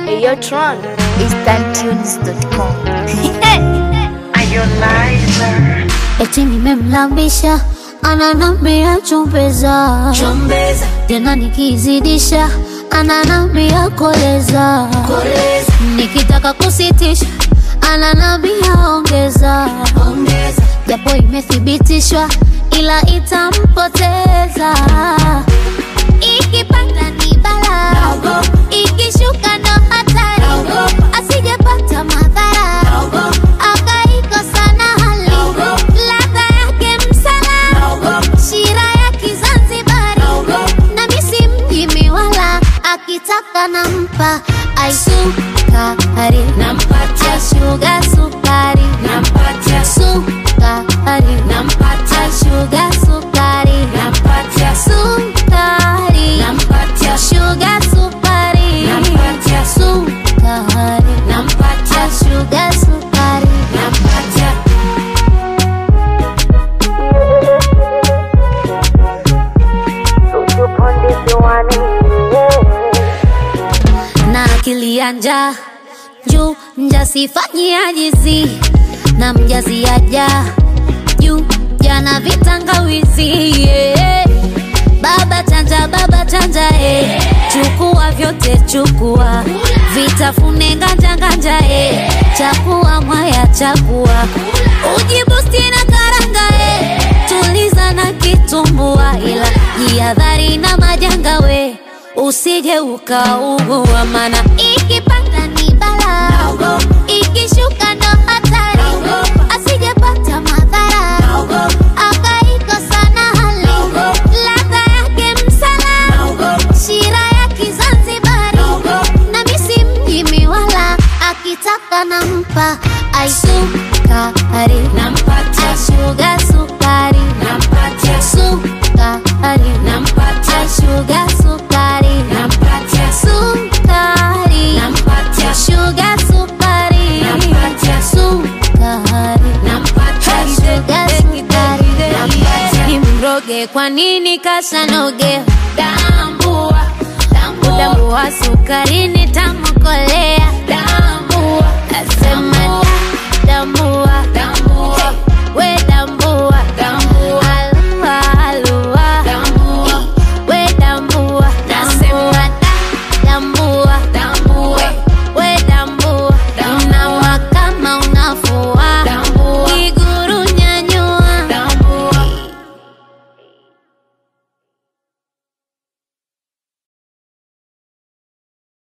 Ayotron instantunes.com. Eti nimemlambisha ananambia chumbeza, Chombeza, tena nikizidisha ananambia koleza, koleza, nikitaka kusitisha ananambia ongeza, ongeza, japo imethibitishwa ila itampoteza. Ikipanda ni bala, Naogopa. ikishuka ndo hatari, Naogopa. asijapata madhara naogopa, akaikosa na hali Naogopa. ladha yake msala naogopa, shira ya Kizanzibari naogopa, na misi mjimi wala akitaka nampa aisukari nampatia, ashuga sukari nampatia, sukari nampatia, ashuga sukari nampatia, sukari nampatia, shuga sukari Nampatia. sukari nampatia, ashuga sukari nampatia. na akili ya njaa juu mjasifanyia jizi na mjazi aja juu jana vitangawizi yeah. baba chanja baba chanja eh. chukua vyote chukua vitafune nganja nganja eh. chakua mwaya chakua ujibusti na karanga eh. tuliza na kitumbua ila jihadhari na majanga we usije ukaugua mana ikipanda ni bala Naogopa. ikishuka ndo hatari Naogopa. asijepata madhara Naogopa. akaikosa na hali Naogopa. ladha yake msala Naogopa. shira ya Kizanzibari Naogopa. na misi mjimi wala akitaka nampa aisukari Nampatia, ashuga sukari nampatia, sukari nampatia, ashuga sukari nampatia, sukari nampatia, shuga sukari Nampatia. sukari nampatia, shuga sukari Nampatia. nimroge kwa nini kasanoge tambua, tambua, udambua sukari